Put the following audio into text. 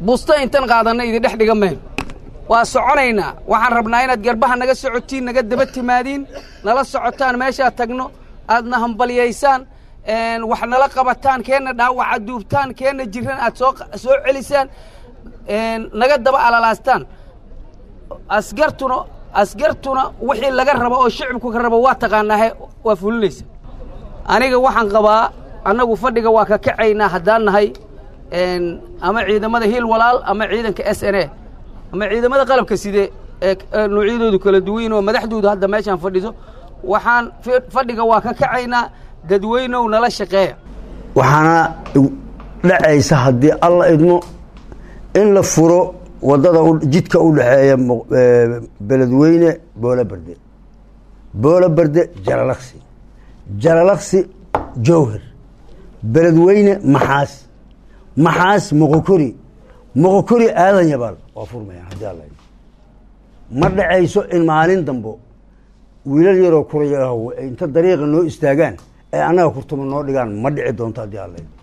busta intan qaadanna idin dhex dhiga mayno waa soconaynaa waxaan rabnaa inaad garbaha naga socotiin naga daba timaadiin nala socotaan meeshaad tagno aadna hambalyaysaan wax nala qabataan keenna dhaawaca duubtaan keenna jiran aad soo soo celisaan naga daba alalaastaan asgartuna asgartuna wixii laga rabo oo shicibku ka rabo waa taqaanaahe waa fulinaysa aniga waxaan qabaa annagu fadhiga waa ka kacaynaa haddaan nahay ama ciidamada hiil walaal ama ciidanka s n a ama ciidamada qalabka side ee noocyadoodu kala duwayn oo madaxdoodu hadda meeshaan fadhiso waxaan fadhiga waa ka kacaynaa dadweynow nala shaqeeya waxaana dhacaysa haddii alla idmo in la furo waddada jidka u dhexeeya beledweyne boolo berde boolo berde jalalaqsi jalalaqsi jowhar beledweyne maxaas maxaas moqokori moqokori aadan yabaal waa furmayaan haddii alla idmo ma dhacayso in maalin dambo wiilal yaroo kuraya inta dariiqa noo istaagaan ee annaga kurtuma noo dhigaan ma dhici doonto haddii alla idmo